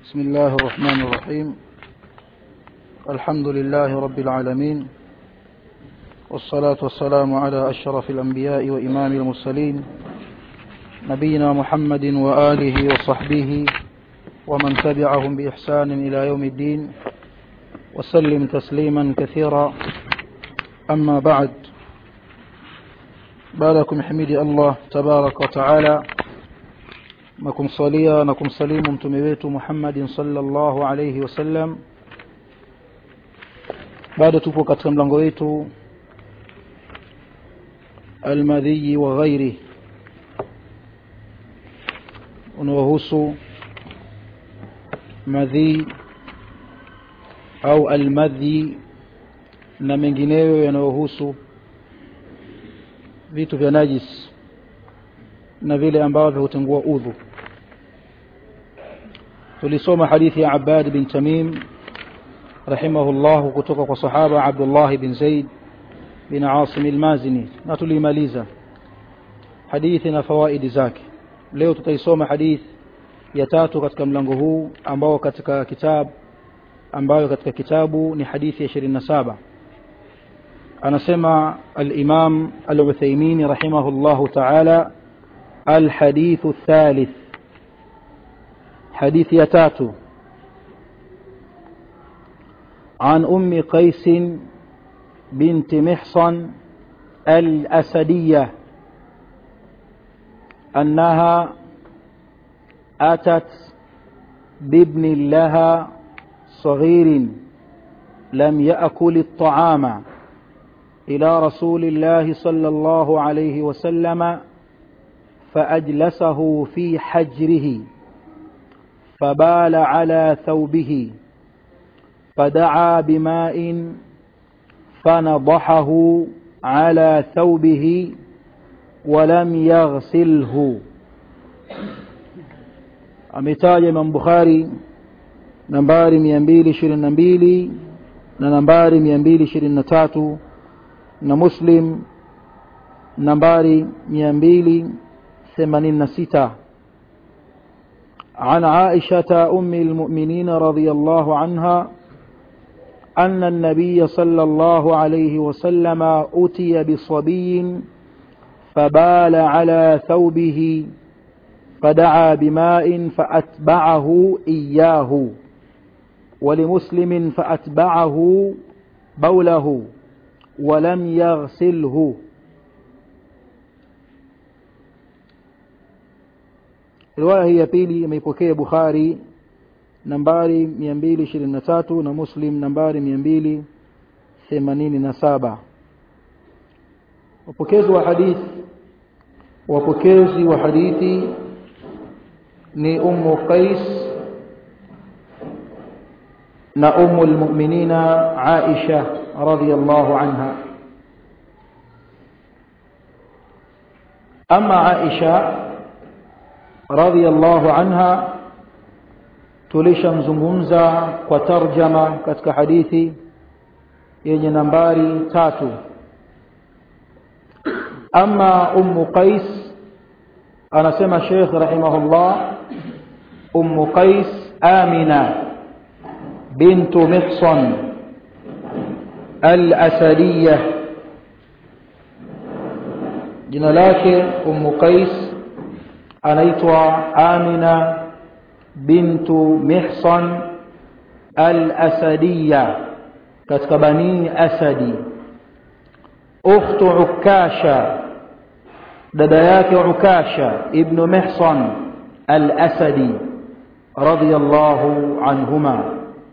بسم الله الرحمن الرحيم الحمد لله رب العالمين والصلاة والسلام على أشرف الأنبياء وإمام المرسلين نبينا محمد وآله وصحبه ومن تبعهم بإحسان إلى يوم الدين وسلم تسليما كثيرا أما بعد باركم حميدي الله تبارك وتعالى na kumsalia na kumsalimu mtume wetu Muhammadin sallallahu alayhi wasallam bado tupo katika mlango wetu almadhi wa ghairi unaohusu madhi au almadhi na mengineyo yanayohusu vitu vya najis na vile ambavyo hutengua udhu tulisoma hadithi ya Abbad bin Tamim rahimahullah kutoka kwa sahaba Abdullah bin Zaid bin Asim al-Mazini na tulimaliza hadithi na fawaidi zake leo tutaisoma hadithi ya tatu katika mlango huu ambao katika kitabu ambayo katika kitabu ni hadithi ya 27 anasema al-Imam al-Uthaymeen rahimahullah ta'ala الحديث الثالث حديث يتاتو عن أم قيس بنت محصن الأسدية أنها أتت بابن لها صغير لم يأكل الطعام إلى رسول الله صلى الله عليه وسلم فأجلسه في حجره فبال على ثوبه فدعا بماء فنضحه على ثوبه ولم يغسله ametaja Imam Bukhari nambari 222 na nambari 223 na Muslim nambari 200 ثمانين ستة عن عائشة أم المؤمنين رضي الله عنها أن النبي صلى الله عليه وسلم أتي بصبي فبال على ثوبه فدعا بماء فأتبعه إياه ولمسلم فأتبعه بوله ولم يغسله riwaya hii ya pili imeipokea Bukhari nambari 223 na Muslim nambari 287 wapokezi wa hadithi wapokezi wa hadithi ni Ummu Qais na Ummu almu'minina Aisha radhiyallahu anha ama Aisha radhiyallahu anha tulishamzungumza kwa tarjama katika hadithi yenye nambari tatu ama ummu qais anasema sheikh rahimahullah ummu qais amina bintu mihsan al-asadiyah jina lake ummu qais anaitwa Amina bintu Mihsan al-Asadiyya katika Bani Asadi ukhtu Ukasha dada yake Ukasha ibn Mihsan al-Asadi radiyallahu anhuma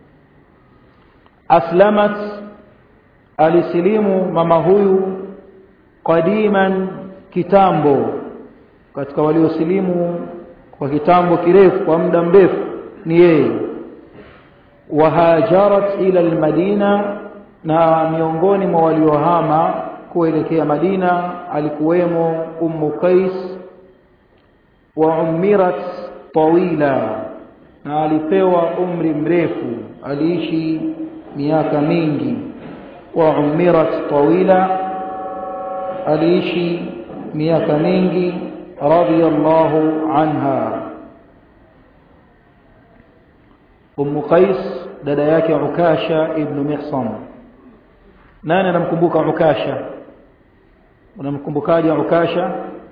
aslamat alisilimu mama huyu qadiman kitambo katika waliosilimu kwa kitambo kirefu kwa muda mrefu ni yeye wahajarat ila almadina na miongoni mwa waliohama kuelekea Madina alikuwemo Ummu Qais wa umirat tawila na alipewa umri mrefu aliishi miaka mingi wa umirat tawila aliishi miaka mingi radiyallahu anha ummu qais dada yake ukasha ibnu mihsan nani anamkumbuka ukasha unamkumbukaje ukasha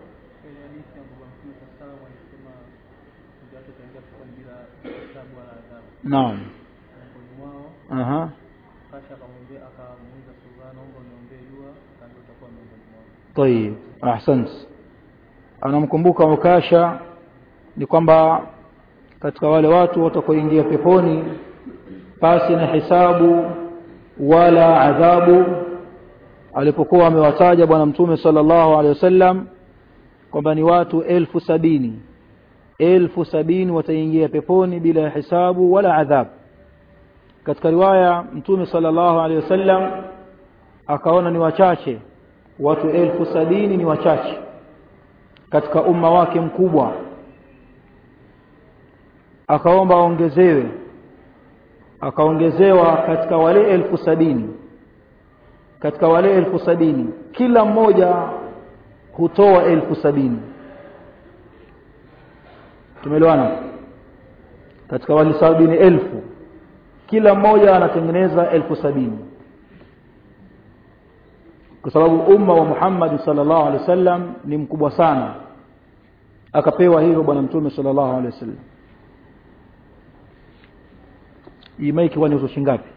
naam aha طيب ahsant anamkumbuka ukasha ni kwamba katika wale watu watakaoingia peponi pasi na hisabu wala adhabu alipokuwa amewataja bwana mtume sallallahu alaihi wasallam kwamba ni watu elfu sabini elfu sabini wataingia peponi bila ya hisabu wala adhabu katika riwaya mtume sallallahu alaihi wasallam akaona ni wachache watu elfu sabini ni wachache katika umma wake mkubwa akaomba aongezewe akaongezewa katika wale elfu sabini katika wale elfu sabini kila mmoja hutoa elfu sabini tumeelewana katika wale sabini elfu kila mmoja anatengeneza elfu sabini kwa sababu umma wa Muhammad sallallahu alaihi wasallam ni mkubwa sana akapewa hivyo bwana mtume sallallahu alaihi wasallam hii maiki kwani uzo shingapi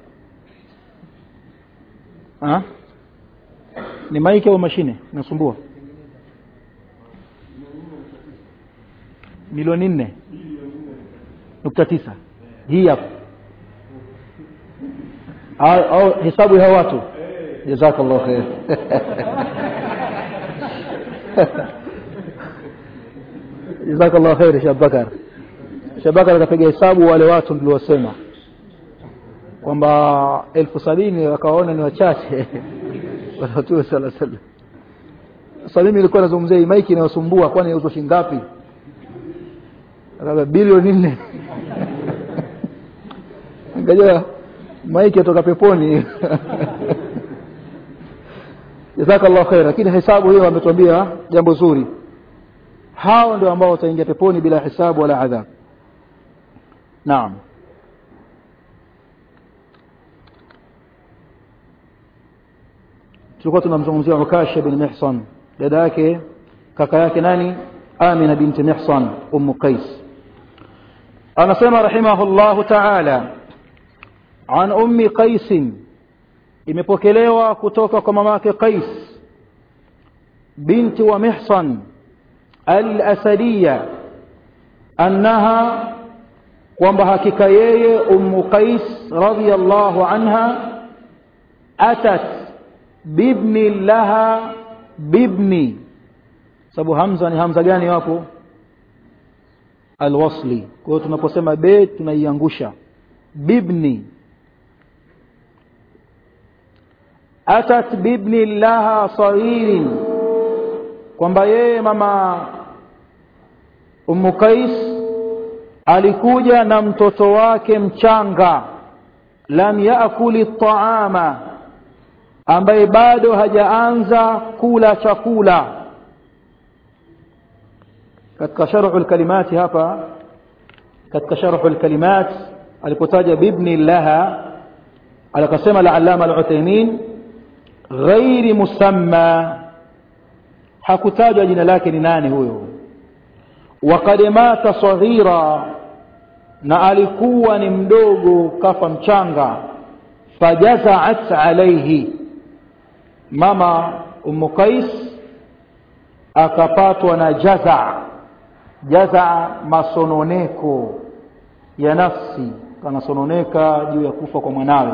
ah ni maiki au mashine nasumbua milioni nne nukta tisa hii hapa au hesabu ya watu jazakallahu khair jazakallahu khair Shabakar Shabakar akapiga hesabu wale watu niliosema kwamba elfu sabini wakaona ni wachache Mtume sala sallam sasa mimi nilikuwa nazungumzia hii maiki inayosumbua kwani inauzwa shilingi ngapi akaambia bilioni nne ngajua maiki yatoka peponi jazakallahu khair lakini hesabu hiyo ametuambia jambo zuri hao ndio ambao wataingia peponi bila hisabu wala adhab naam tulikuwa tunamzungumzia Ukasha bin Mihsan dada yake kaka yake nani Amina binti Mihsan ummu Qais anasema rahimahullahu ta'ala an ummi Qais imepokelewa kutoka kwa mamake Qais binti wa Mihsan al-Asadiyya annaha kwamba hakika yeye ummu Qais radhiyallahu anha atat bibni laha bibni sababu hamza ni hamza gani wapo alwasli kwa hiyo tunaposema be tunaiangusha bibni atat bibni laha saghirin kwamba yeye mama ummu qais alikuja na mtoto wake mchanga lam yaakuli taama ambaye bado hajaanza kula chakula katika sharhu alkalimati hapa katika sharhu alkalimat alipotaja bibni laha alikasema al-allama al-uthaymin ghairi musamma hakutajwa jina lake ni nani huyo waqad mata saghira na alikuwa ni mdogo kafa mchanga fajazaat alayhi mama ummu qais akapatwa na jaza jaza masononeko ya nafsi kanasononeka juu ya kufa kwa mwanawe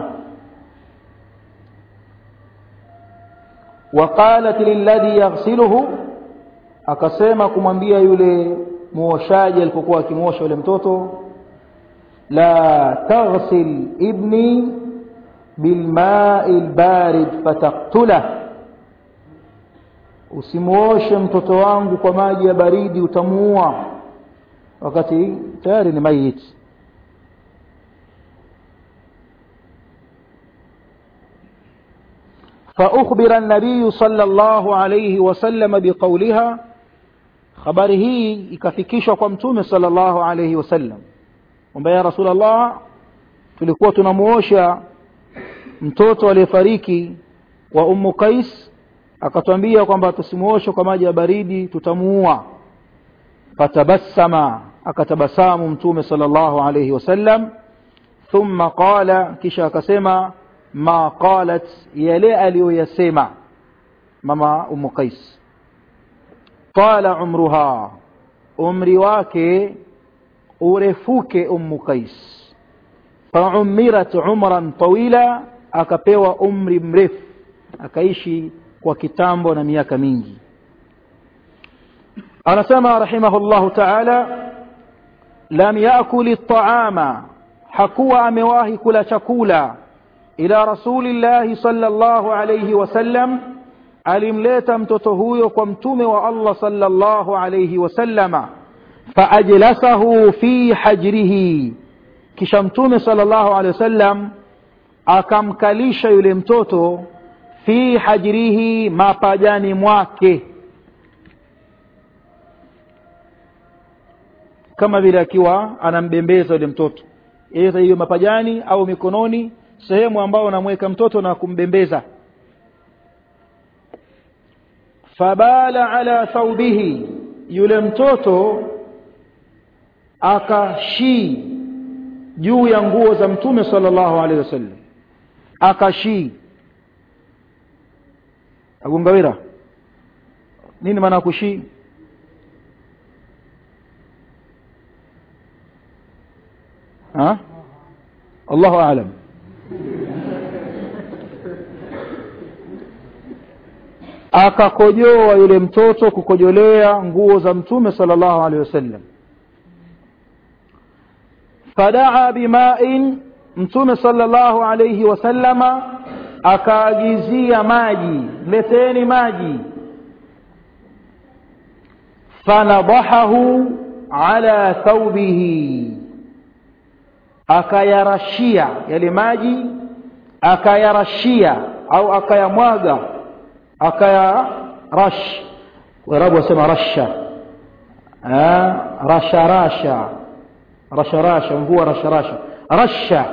waqalat lilladhi yaghsiluhu akasema kumwambia yule muoshaji alipokuwa akimwosha yule mtoto la taghsil ibni bilmai lbarid fataktulah usimuoshe mtoto wangu kwa maji ya baridi utamuua wakati tayari ni mayit فأخبر النبي صلى الله عليه وسلم بقولها خبره ikafikishwa kwa mtume صلى الله عليه وسلم kwamba ya rasul allah tulikuwa tunamuosha mtoto aliyefariki wa ummu qais akatwambia kwamba tusimuoshe kwa maji ya baridi tutamuua fatabassama akatabasamu mtume sallallahu alayhi wasallam thumma qala kisha akasema ma qalat yale aliyoyasema mama ummu qais qala umruha umri wake urefuke ummu qais faumirat umran tawila akapewa umri mrefu akaishi kwa kitambo na miaka mingi anasema rahimahullahu taala lam yakuli ltaama hakuwa amewahi kula chakula ila rasulillahi sallallahu alayhi wasallam alimleta mtoto huyo kwa mtume wa allah sallallahu alayhi wasallama faajlasahu fi hajrihi kisha mtume sallallahu alayhi wasallam akamkalisha yule mtoto fi hajrihi mapajani mwake kama vile akiwa anambembeza yule mtoto aidha hiyo mapajani au mikononi sehemu ambayo anamweka mtoto na kumbembeza fabala ala thaubihi yule mtoto akashii juu ya nguo za mtume sallallahu alaihi wasallam akashii agungawira nini maana kushii ha Allahu aalam akakojoa yule mtoto kukojolea nguo za mtume sallallahu alaihi wasallam fadaa bimain mtume sallallahu alaihi wasallama akaagizia maji leteni maji fanadahahu ala thaubihi akayarashia yale maji akayarashia au akayamwaga akayarash warabu wasema rasha rasha rasha rasha rasha mvua rasha rasha rasha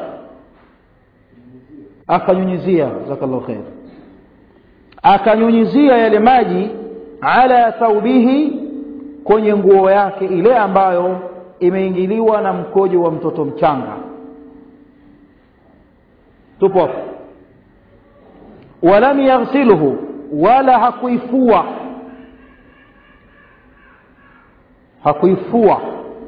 akanyunyizia jazakallahu khair akanyunyizia yale maji ala thaubihi kwenye nguo yake ile ambayo imeingiliwa na mkojo wa mtoto mchanga tupo hapo walam yaghsilhu wala hakuifua hakuifua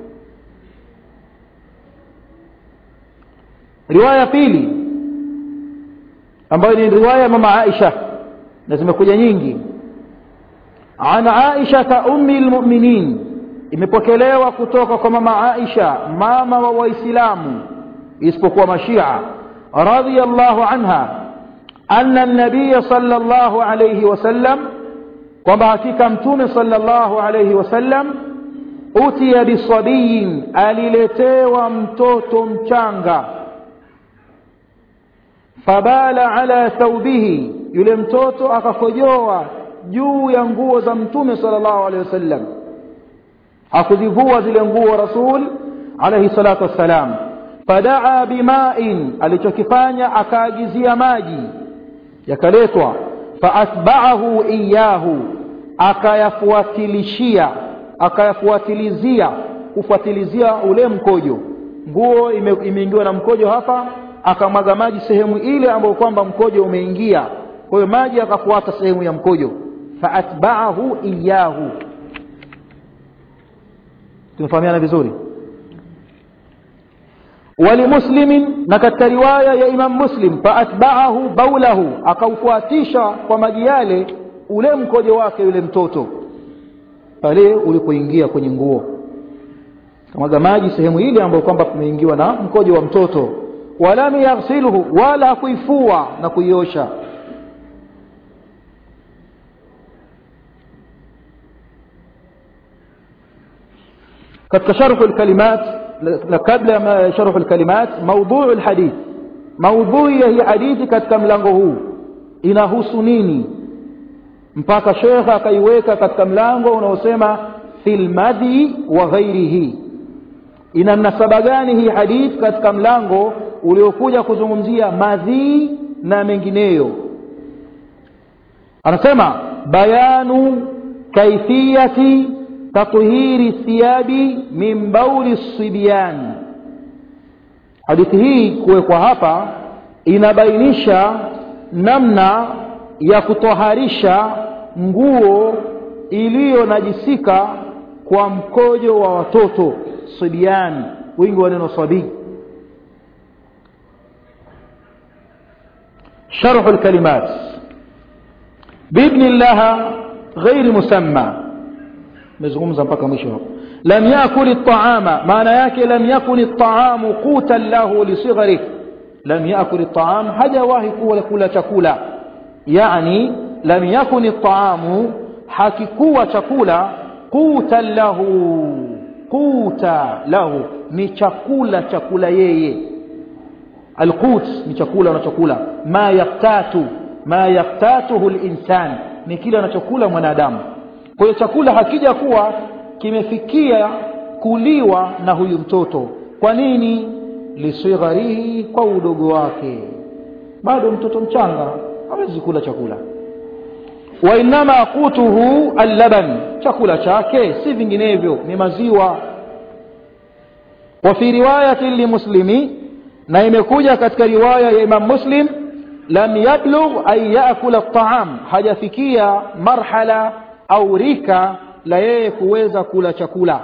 riwaya pili ambayo ni riwaya mama Aisha na zimekuja nyingi an Aisha ummi almu'minin imepokelewa kutoka kwa mama Aisha mama wa waislamu isipokuwa mashia radhiyallahu anha anna an-nabiy sallallahu alayhi wasallam kwamba hakika mtume sallallahu alayhi wasallam utiya bisabiyin aliletewa mtoto mchanga fabala ala thawbihi yule mtoto akakojoa juu ya nguo za mtume sallallahu alayhi wasallam hakuzivua zile nguo rasul alayhi salatu wassalam fadaa bima'in alichokifanya akaagizia maji yakaletwa faatba'ahu iyahu akayafuatilishia akayafuatilizia kufuatilizia ule mkojo nguo imeingiwa na mkojo hapa akamwaga maji sehemu ile ambayo kwamba mkojo umeingia kwa hiyo maji akafuata sehemu ya mkojo faatba'ahu iyahu tumefahamiana vizuri ولمسلم na katika riwaya ya Imam Muslim faatba'ahu baulahu akaufuatisha kwa maji yale ule mkojo wake yule mtoto pale ulipoingia kwenye nguo kamwaga maji sehemu ile ambayo kwamba kumeingiwa na mkojo wa mtoto walam yaghsilhu wala kuifua na kuiosha katika sharh alkalimat kabla ya sharh alkalimat mawdhu' alhadith maudhui ya hii hadithi katika mlango huu inahusu nini mpaka shekhe akaiweka katika mlango unaosema fil madhi wa ghairihi ina mnasaba gani hii hadith katika mlango uliokuja kuzungumzia madhii na mengineyo anasema bayanu kaifiyati tathhiri thiyabi min bauli sibyan hadithi hii kuwekwa hapa inabainisha namna ya kutoharisha nguo iliyonajisika kwa mkojo wa watoto sibyan wingi wa neno sabii شرح الكلمات بابن الله غير مسمى مزغومزا mpaka mwisho hapo lam yakul at-ta'ama maana yake lam yakun at-ta'amu qutan lahu li sighari lam yakul at-ta'am hajawahi kuwa kula chakula yani lam yakun at-ta'amu hakikuwa chakula qutan lahu quta lahu ni chakula chakula yeye alqut ni chakula anachokula ma yaftatu ma yaftatuhu linsan ni kile anachokula mwanadamu kwa hiyo chakula hakija kuwa kimefikia kuliwa na huyu mtoto kwa nini lisigharihi kwa udogo wake bado mtoto mchanga hawezi kula chakula wa innama qutuhu allaban chakula chake si vinginevyo ni maziwa wa fi riwayati limuslimi na imekuja katika riwaya ya Imam Muslim lam yablugh an yaakula at-ta'am hajafikia marhala au rika la yeye kuweza kula chakula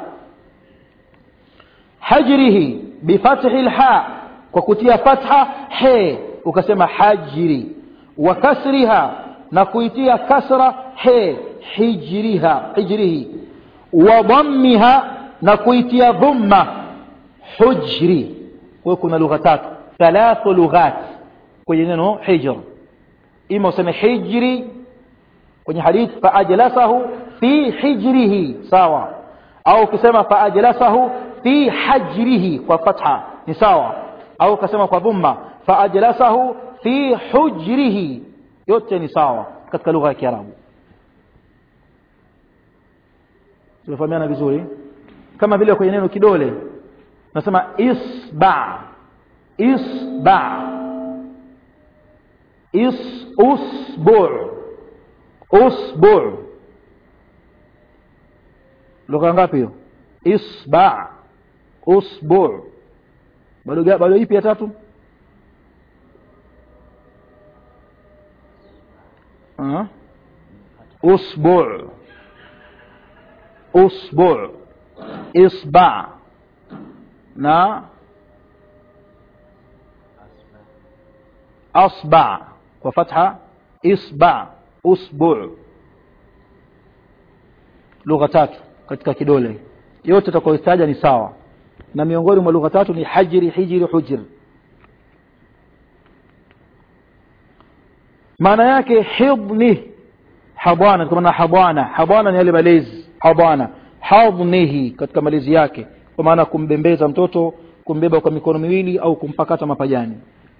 hajrihi bifathi alha kwa kutia fatha he ukasema hajri wa kasriha na kuitia kasra he hijriha hijrihi wa dhammiha na kuitia dhamma hujri kwa kuna lugha tatu thalathu lughat kwenye neno hijr ima useme hijri kwenye hadith faajlasahu fi hijrihi sawa au ukisema faajlasahu fi hajrihi kwa fatha ni sawa au ukasema kwa dhumma faajlasahu fi hujrihi yote ni sawa katika lugha ya Kiarabu tunafahamiana vizuri kama vile kwenye neno kidole nasema isba isba is usbu usbu lugha ngapi hiyo isba usbu bado bado ipi ya tatu uh usbu usbu isba na asba kwa fatha isba usbu lugha tatu katika kidole yote tutakayotaja ni sawa na miongoni mwa lugha tatu ni hajri hijri hujr maana yake hidni habwana kwa maana habwana habwana ni yale malezi habwana hadnihi katika malezi yake kwa maana kumbembeza mtoto kumbeba kwa mikono miwili au kumpakata mapajani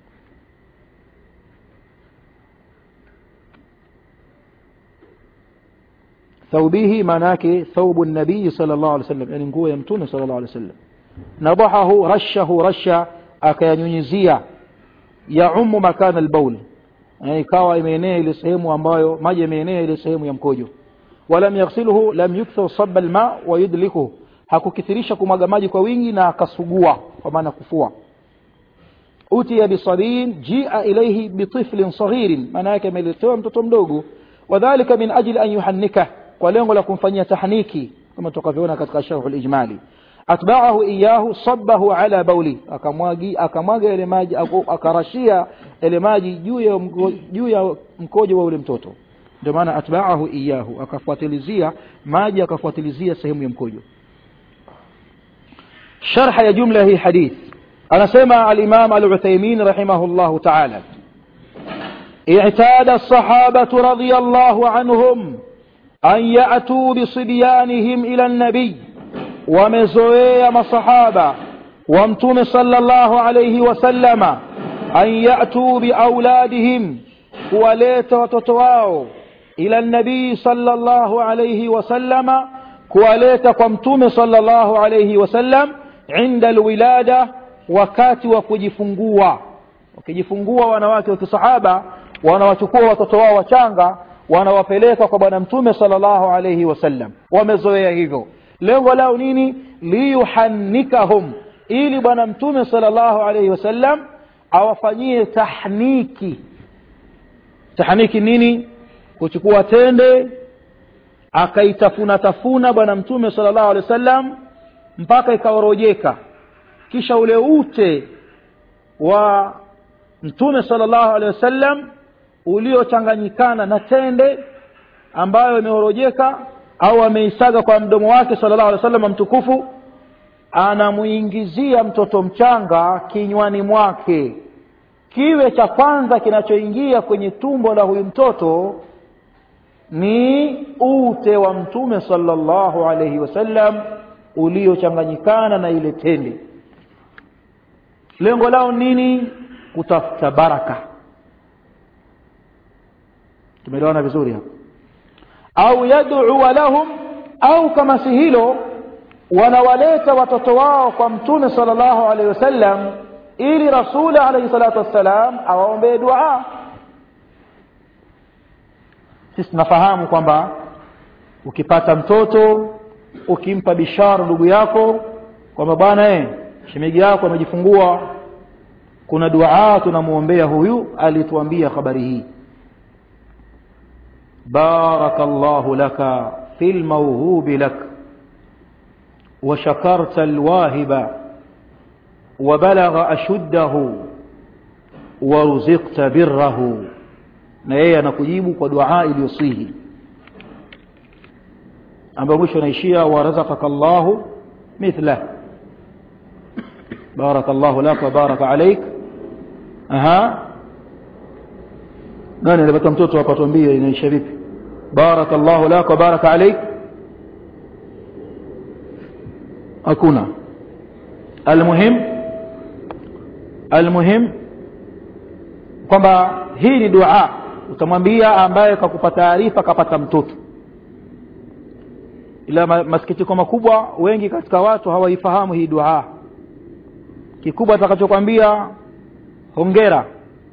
ثوبه maana yake ثوب النبي صلى الله عليه وسلم yani nguo ya mtume صلى الله عليه وسلم nadahahu rashahu rasha akayanyunyizia ya ummu makana albaul yani ikawa imeenea ile sehemu ambayo maji yameenea ile sehemu ya mkojo walam yaghsiluhu lam yukthir sabba alma wa yudlikuhu hakukithirisha kumwaga maji kwa wingi na akasugua kwa maana kufua utiya bisabiin jia ilayhi bitiflin saghirin maana yake ameletewa mtoto mdogo wadhalika min ajli an yuhannika kwa lengo la kumfanyia tahniki kama tukavyoona katika sharh al-ijmali atba'ahu iyahu sabbahu ala bauli akamwagi akamwaga ile maji akarashia ile maji juu ya juu ya mkojo wa ule mtoto ndio maana atba'ahu iyahu akafuatilizia maji akafuatilizia sehemu ya mkojo sharh ya jumla hii hadith anasema al-imam al-Uthaymeen rahimahullah ta'ala اعتاد الصحابة رضي الله عنهم أن يأتوا بصبيانهم إلى النبي ومزوية مصحابة وامتم صلى الله عليه وسلم أن يأتوا بأولادهم كواليت وتتواو إلى النبي صلى الله عليه وسلم كواليت وامتم صلى الله عليه وسلم عند الولادة wakati wa kujifungua wakijifungua wanawake wa kisahaba wanawachukua watoto wao wachanga wanawapeleka kwa bwana mtume sallallahu alayhi wasallam wamezoea hivyo lengo lao nini liyuhannikahum ili bwana mtume sallallahu alayhi wasallam awafanyie tahniki tahniki nini kuchukua tende akaitafuna tafuna bwana mtume sallallahu alaihi wasallam mpaka ikaorojeka kisha ule ute wa mtume sallallahu alaihi wasallam uliochanganyikana na tende ambayo imeorojeka au ameisaga kwa mdomo wake sallallahu alaihi wasallam mtukufu anamuingizia mtoto mchanga kinywani mwake kiwe cha kwanza kinachoingia kwenye tumbo la huyu mtoto ni ute wa mtume sallallahu alaihi wasallam uliochanganyikana na ile tende lengo lao nini kutafuta baraka tumeelewana vizuri hapa au yad'u lahum au kama si hilo wanawaleta watoto wao kwa mtume sallallahu alaihi wasallam ili rasuli alaihi salatu wassalam awaombee dua sisi tunafahamu kwamba ukipata mtoto ukimpa bishara ndugu yako kwamba bwana eh shemegi yako amejifungua kuna dua tunamwombea huyu alituambia habari hii barakallahu laka fil mawhubi lak وشكرت الواهب وبلغ أشده ورزقت بره na yeye anakujibu kwa dua iliyosihi ambayo mwisho anaishia warazaqaka llahu mithlah baraka llahu lak wa baraka alaik aha nani alipata mtoto hapa tuambie inaisha vipi baraka llahu lak wa baraka alaik hakuna almuhim almuhim kwamba hii ni dua utamwambia ambaye kakupa taarifa kapata mtoto ila masikitiko makubwa wengi katika watu hawaifahamu hii dua kikubwa atakachokwambia hongera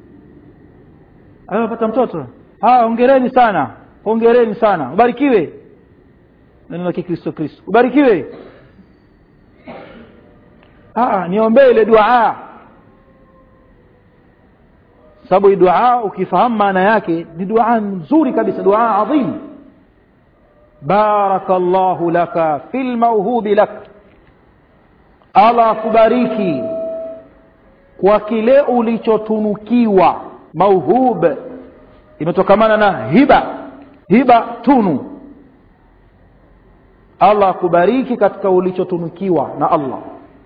amepata mtoto ah hongereni sana hongereni sana ubarikiwe neno la kikristo kristo ubarikiwe ah niombee ile dua sababu dua ukifahamu maana yake ni dua nzuri kabisa dua adhim barakallahu laka fil mawhubi lak Allah akubariki kwa kile ulichotunukiwa mauhub imetokamana na hiba hiba tunu Allah akubariki katika ulichotunukiwa na Allah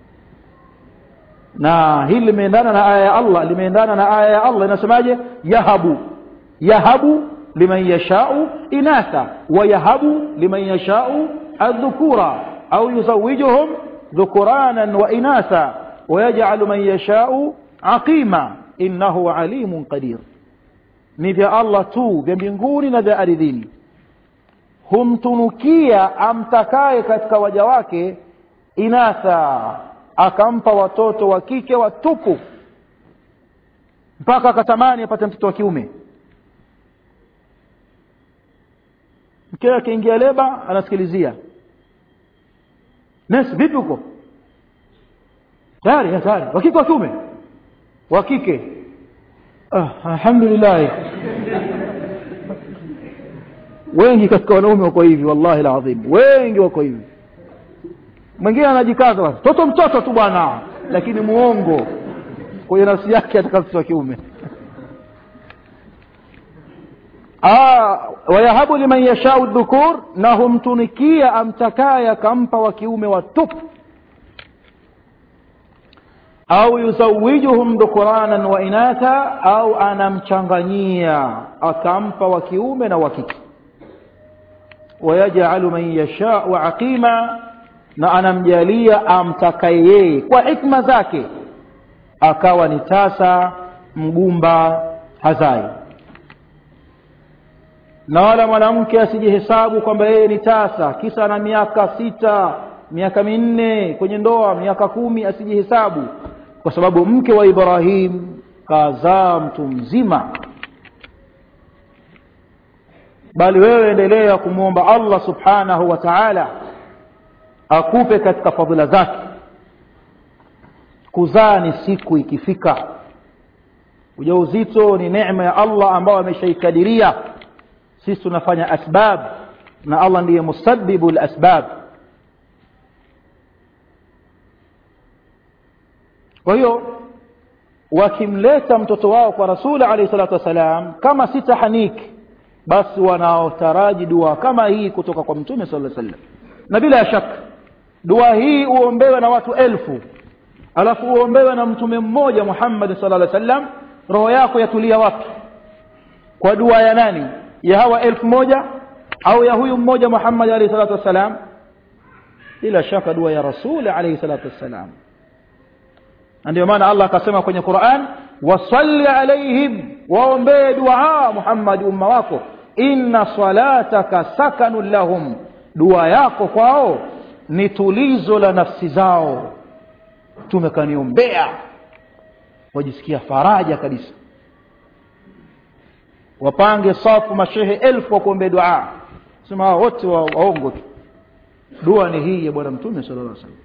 na hili limeendana na aya ya Allah limeendana na aya ya Allah inasemaje yahabu yahabu liman yashau inatha wa yahabu liman yashau adhukura au yuzawijuhum dhukuranan wa inatha ويجعل من يشاء عقيما إنه عليم قدير ni vya Allah tu vya mbinguni na vya ardhini humtunukia amtakaye katika waja wake inatha akampa watoto wa kike watupu mpaka akatamani apate mtoto wa kiume mkewe akiingia leba anasikilizia nes vipi huko tayari tayari wa kike wa kiume wa kike ah, alhamdulillah wengi katika wanaume wako hivi wallahi alazim wengi wako hivi mwingine anajikaza basi toto mtoto tu bwana lakini muongo kwenye nafsi yake ataka mtoto wa kiume wayahabu liman yashau dhukur na humtunikia amtakaye akampa wa kiume watupu au yuzawijuhum dhukuranan wa inatha au anamchanganyia akampa wa kiume na wa kike wayajalu man yashau aqima na anamjalia amtakaye yeye kwa hikma zake akawa ni tasa mgumba hazai na wala mwanamke asijihesabu kwamba yeye ni tasa kisa na miaka sita miaka minne kwenye ndoa miaka kumi asijihesabu kwa sababu mke wa ibrahim kazaa mtu mzima bali wewe endelea kumwomba allah subhanahu wa taala akupe katika fadhila zake kuzaa ni siku ikifika ujauzito ni neema ya allah ambayo ameshaikadiria sisi tunafanya asbab na allah ndiye musabibu lasbab kwa hiyo wakimleta mtoto wao kwa rasuli alaihi salatu wassalam kama si tahaniki basi wanaotaraji dua kama hii kutoka kwa mtume sala sallam na bila shaka dua hii uombewe na watu elfu alafu uombewe na mtume mmoja muhammadi sala llaw sallam roho yako yatulia wapi kwa dua ya nani ya hawa elfu moja au ya huyu mmoja muhammad alaihi salatu wassalam bila shaka dua ya rasuli alaihi salatu wassalam na ndio maana allah akasema kwenye quran wasalli alaihim waombee dua muhammadi umma wako inna salataka sakanun lahum dua yako kwao ni tulizo la nafsi zao tumekaniombea wajisikia faraja kabisa wapange safu mashehe elfu wa kuombea dua sema hao wote wa, waongo tu dua ni hii ya bwana mtume sala llah salam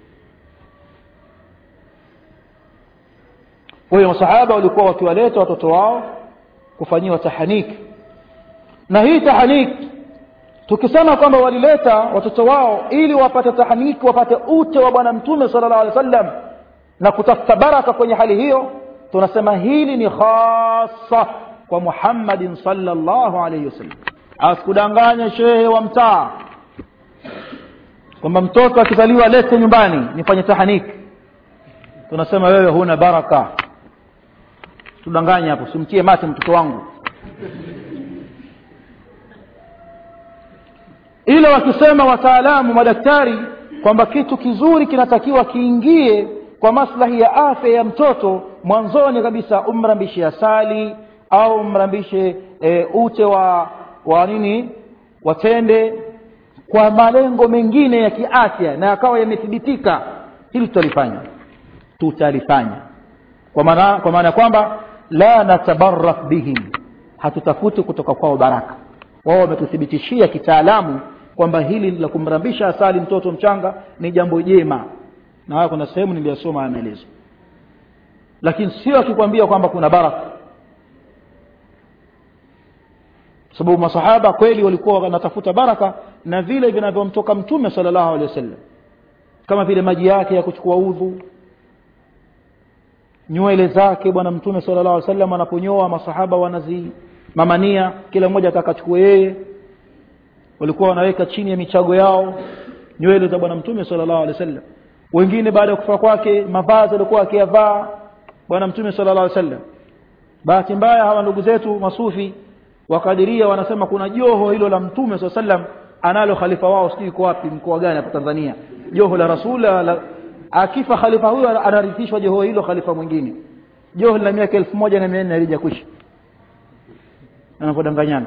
kwa hiyo masahaba walikuwa wakiwaleta watoto wao kufanyiwa tahaniki na hii tahaniki tukisema kwamba walileta watoto wao ili wapate tahaniki wapate ute wa bwana mtume sala llahu alehi wa sallam na kutafuta baraka kwenye hali hiyo tunasema hili ni khasa kwa muhammadin salllahu alaihi wasallam asikudanganya shehe wa mtaa kwamba mtoto akizaliwa lete nyumbani nifanye tahaniki tunasema wewe huna baraka tudanganye hapo simtie mate mtoto wangu ila wakisema wataalamu madaktari kwamba kitu kizuri kinatakiwa kiingie kwa maslahi ya afya ya mtoto mwanzoni kabisa umrambishe asali au umrambishe e, ute wa wa nini watende kwa malengo mengine ya kiafya na yakawa yamethibitika hili tutalifanya tutalifanya kwa maana kwa maana ya kwamba la natabarak bihim hatutafuti kutoka kwao baraka wao wametuthibitishia kitaalamu kwamba hili la kumrambisha asali mtoto mchanga ni jambo jema na haya kuna sehemu niliyosoma ya maelezo lakini sio akikwambia kwamba kuna baraka sababu masahaba kweli walikuwa wanatafuta baraka na vile vinavyomtoka mtume sala llahu alehi wasallam kama vile maji yake ya kuchukua udhu nywele zake bwana mtume sala llahu alih wasallam anaponyoa masahaba wanazimamania kila mmoja atakachukua yeye walikuwa wanaweka chini ya michago yao nywele za bwana mtume sala llahu alehi wasallam wengine baada ya kufa kwake mavazi alikuwa akiyavaa bwana mtume sala llahu alih wasallam bahati mbaya hawa ndugu zetu masufi wakadiria wanasema kuna joho hilo la mtume saa sallam analo khalifa wao sijui iko wapi mkoa gani hapa tanzania joho la rasul la, akifa khalifa huyo anarithishwa joho hilo khalifa mwingine joho lina miaka elfu moja na mia nne alija kwisha anavyodanganyana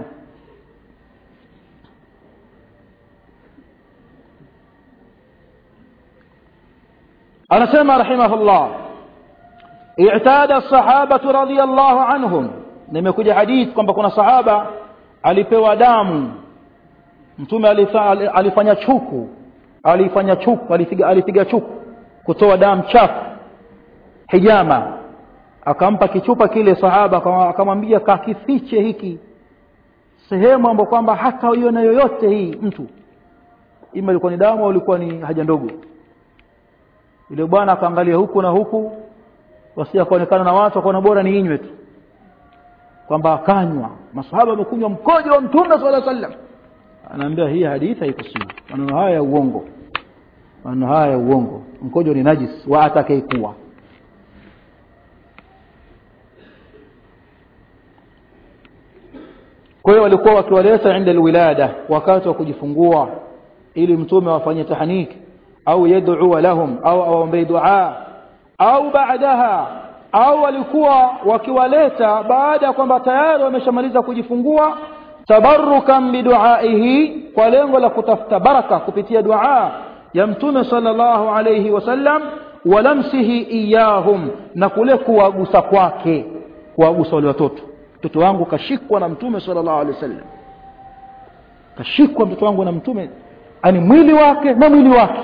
anasema rahimahullah i'tada الصحابة رضي الله عنهم nimekuja hadith kwamba kuna sahaba alipewa damu mtume alifanya chuku alifanya chuku alipiga, alipiga chuku kutoa damu chafu hijama akampa kichupa kile sahaba akamwambia kakifiche hiki sehemu ambayo kwamba hata iona yoyote hii mtu ima ilikuwa ni damu au ilikuwa ni haja ndogo yule bwana akaangalia huku na huku wasija akaonekana na watu akaona bora ni inywe tu kwamba akanywa masahaba wamekunywa mkojo wa mtume sala sallam anaambia hii hadithi haikusihi maneno haya ya uongo maneno haya ya uongo mkojo ni najis wa atakayekuwa kwa hiyo walikuwa wakiwaleta inda alwilada wakati wa kujifungua ili mtume wafanye tahaniki au yad'u lahum au awaombee dua au baadaha au walikuwa wakiwaleta baada ya kwamba tayari wameshamaliza kujifungua tabarukan biduaihi kwa lengo la kutafuta baraka kupitia dua ya mtume sallallahu alayhi wasallam walamsihi iyahum na kule kuwagusa kwake kuwagusa wale watoto mtoto wangu kashikwa na mtume sallallahu alaihi wasallam kashikwa mtoto wangu na mtume ani mwili wake na mwili wake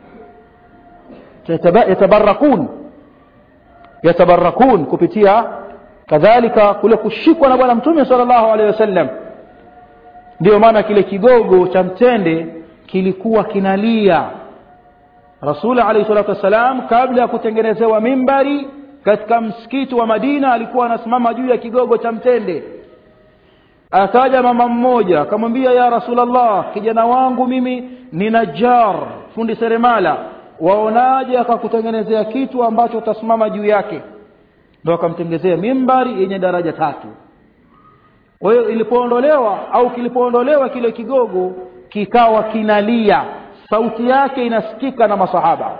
yatabarakun yatabarakun kupitia kadhalika kule kushikwa na bwana mtume sallallahu alaihi wasallam ndio maana kile kigogo cha mtende kilikuwa kinalia rasuli alaihi salatu wassalam kabla ya kutengenezewa mimbari katika msikiti wa madina alikuwa anasimama juu ya kigogo cha mtende akaja mama mmoja akamwambia ya rasulllah kijana wangu mimi ni najar fundi seremala waonaje akakutengenezea kitu ambacho utasimama juu yake ndo akamtengenezea mimbari yenye daraja tatu kwa hiyo ilipoondolewa au kilipoondolewa kile kigogo kikawa kinalia sauti yake inasikika na masahaba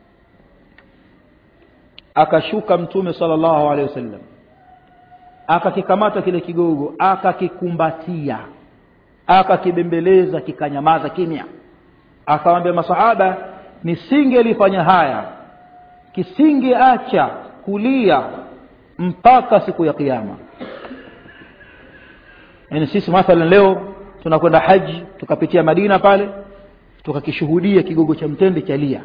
akashuka mtume sallallahu alaihi wasallam akakikamata kile kigogo akakikumbatia akakibembeleza kikanyamaza kimya akawambia masahaba nisingelifanya haya kisingeacha kulia mpaka siku ya kiyama yaani sisi mathalan leo tunakwenda haji tukapitia madina pale tukakishuhudia kigogo cha mtende cha lia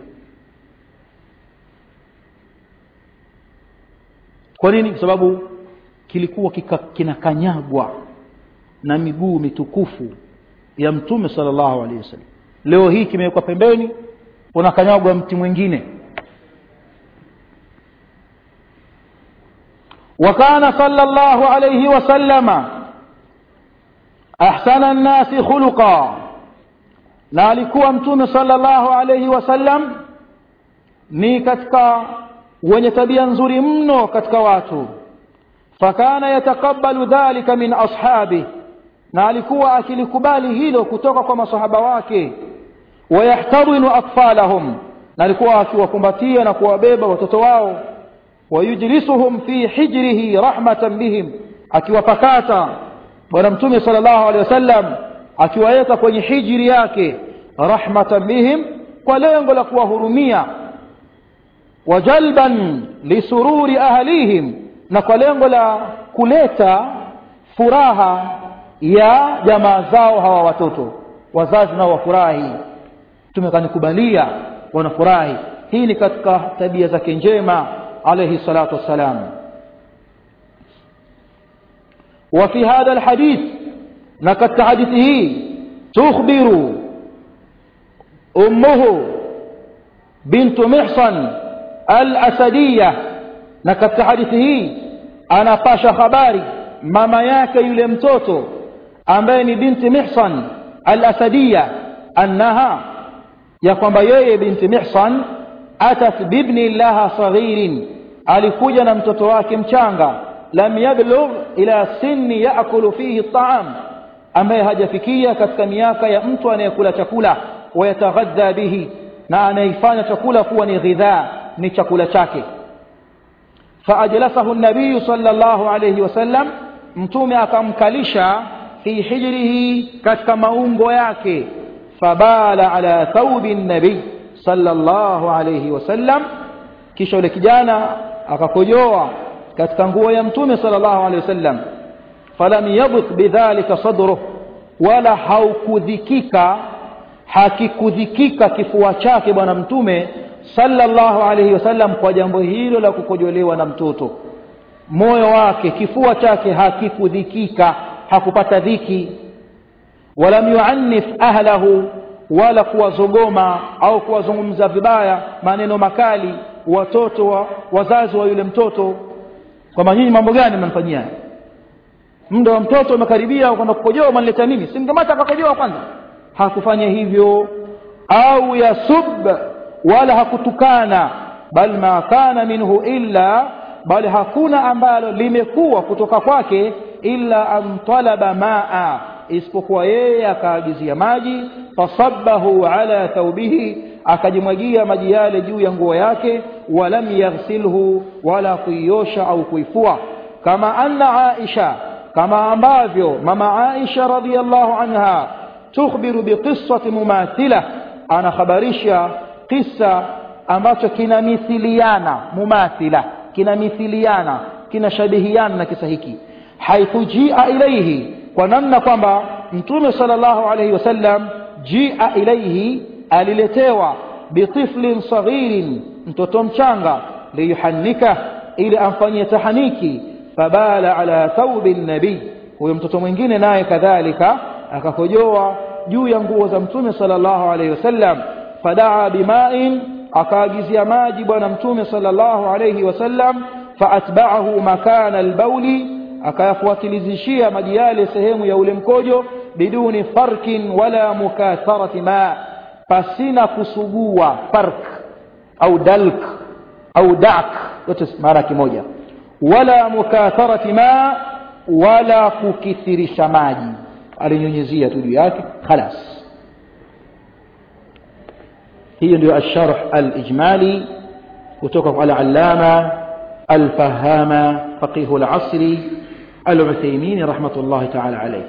kwa nini kwa sababu kilikuwa kika, kinakanyagwa na miguu mitukufu ya mtume sallallahu alaihi wasallam leo hii kimewekwa pembeni unakanyagwa mti mwingine وكان صلى الله عليه وسلم أحسن الناس خلقا na alikuwa mtume sallallahu alayhi wasallam ni katika wenye tabia nzuri mno katika watu fakana yataqabbalu dhalika min ashabi na alikuwa akilikubali hilo kutoka kwa masahaba wake wayahtadinu atfalahum na alikuwa akiwakumbatia na kuwabeba watoto wao wayujlisuhum fi hijrihi rahmatan bihim akiwapakata bwana mtume sallallahu alaihi wasallam akiwaweka kwenye hijri yake rahmatan bihim kwa lengo la kuwahurumia wajalban lisururi ahlihim na kwa lengo la kuleta furaha ya jamaa zao hawa watoto wazazi nao wafurahi tumekanikubalia wanafurahi hii ni katika tabia zake njema عليه الصلاة والسلام وفي هذا الحديث نكت حديثه تخبر أمه بنت محصن الأسدية نكت حديثه أنا باشا خباري ماما yake yule mtoto ambaye ni binti mihsan al-asadiya annaha ya kwamba yeye binti mihsan atat bibni laha saghirin alikuja na mtoto wake mchanga lam yablugh ila sinni yaakulu fihi at-ta'am ambaye hajafikia katika miaka ya mtu anayekula chakula wayataghadha bihi na anaifanya chakula kuwa ni ghidhaa ni chakula chake faajlasahu nabiyu sallallahu alayhi wasallam mtume akamkalisha fi hijrihi katika maungo yake fabala ala thawbi nabii sallallahu alayhi wasallam kisha yule kijana akakojoa katika nguo ya mtume sallallahu alayhi wasallam falam yabth bidhalika sadruh wala haukudhikika hakikudhikika kifua chake bwana mtume sallallahu alayhi wasallam kwa jambo hilo la kukojolewa na mtoto moyo wake kifua chake hakikudhikika hakupata dhiki walam yuannif ahlahu wala kuwazogoma au kuwazungumza vibaya maneno makali watoto wa, wazazi wa yule mtoto kwamba nyinyi mambo gani mmemfanyia muda wa mtoto umekaribia kwenda kukojoa manileta nini simkamata akakojoa kwanza hakufanya hivyo au yasub wala hakutukana bal ma kana minhu illa bali hakuna ambalo limekuwa kutoka kwake illa an talaba maa isipokuwa yeye akaagizia maji fasabbahu ala thawbihi akajimwagia maji yale juu ya nguo yake walam yaghsilhu wala kuiosha au kuifua kama anna aisha kama ambavyo mama aisha radhiallahu anha tukhbiru biqissati mumathila anakhabarisha qissa ambacho kinamithiliana mumathila kinamithiliana kinashabihiana na kisa hiki haithu jia ilaihi kwa namna kwamba mtume sallallahu alayhi wasallam jia ilaihi aliletewa bitiflin saghirin mtoto mchanga liyuhannika ili amfanyie tahaniki fabala ala thaubi nabii huyo mtoto mwingine naye kadhalika akakojoa juu ya nguo za mtume sallallahu alayhi wasallam fadaa bimain akaagizia maji bwana mtume sallallahu alayhi wasallam faatba'ahu makana albauli akayafuatilizishia maji yale sehemu ya ule mkojo biduni farkin wala mukatharati ma pasina kusugua fark au dalk au dak yote maana kimoja wala mukatharati ma wala kukithirisha maji alinyunyizia tu juu yake khalas hiyo ndio الشرح الإجمالي kutoka kwa al-allama al-fahama faqih al-asri al-Uthaymeen rahmatullah ta'ala alayh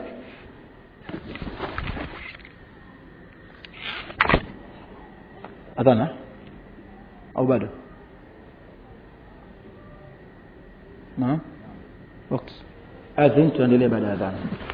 adhana au bado naam وقت أذن tuendelee baada ya adhana